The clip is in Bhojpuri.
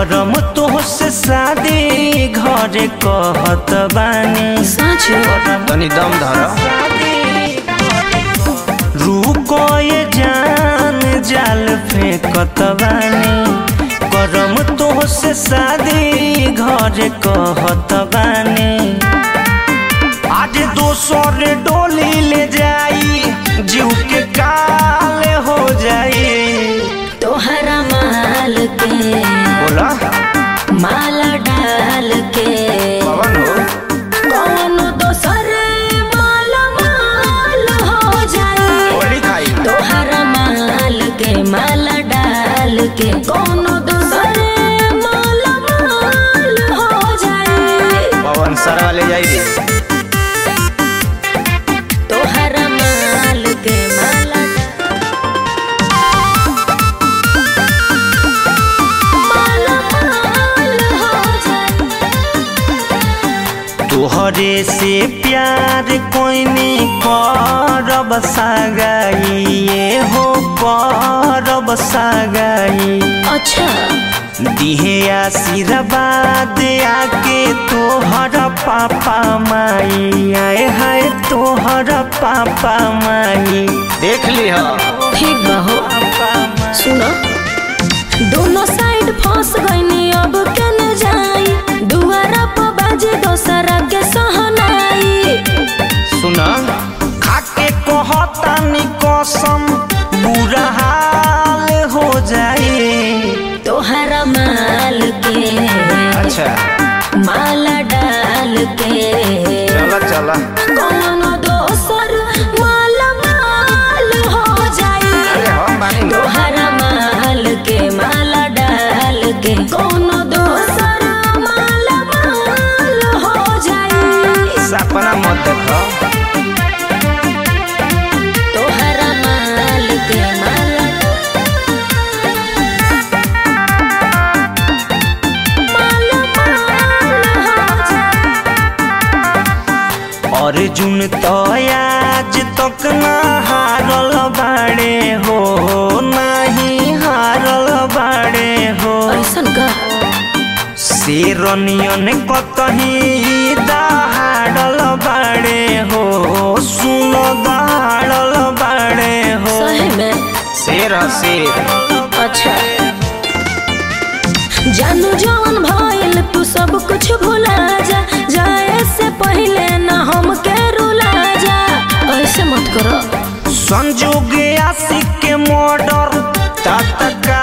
करम तोहसे शादी घरे कहत बानी साँचो तनी दम धर रुको ये जान जाल फेंकत बानी करम तोहसे शादी घरे कहत बानी आज दोसर डोली ले जाई जीव के काल हो जाई तोहरा माल के बोला माला डाल के पवन हो कौनो दोसर माला माल हो जाए होली खाई तोहरा माल के माला डाल के कौनो दोसर माला माल हो जाए पवन सर वाले जाई रे तोहरा माल के माला माला माल हो जाए तोहरे से प्यार कोइनी करब सागाई ये हो करब सागाई अच्छा दिहे आशीर्वाद आके तोहर पापा माई आए हाय तोहर पापा माई देख ली हो ठीक बा हो पापा माई सुनो दोनों साइड फंस गईनी अब केने जाई दुआरा पर बाजे दोसरा के सहनाई सुना खाके कहतानी कसम बुरा हाल हो जाए तोहरा माल के अच्छा माला डाल के चला चला कौनो दोसर माला माल हो अरे जाई हम बानी लो। तोहरा माल के माला डाल के कौनो दोसर माला माल हो जाई सपना मत देखो तोहरा माल के माला माला माल हो जाई अर्जुन तो आज तक ना हारल बाड़े हो नहीं हारल बाड़े हो ऐसन का शेरनियन कतही दहाड़ल बाड़े हो सुन दहाड़ल बाड़े हो सही में शेर ह शेर अच्छा जानू जवन भइल तू सब कुछ भुला जा जाए से पहले ना हमके रुला जा ऐसे मत करो संजोग आशिक के मर्डर तत्काल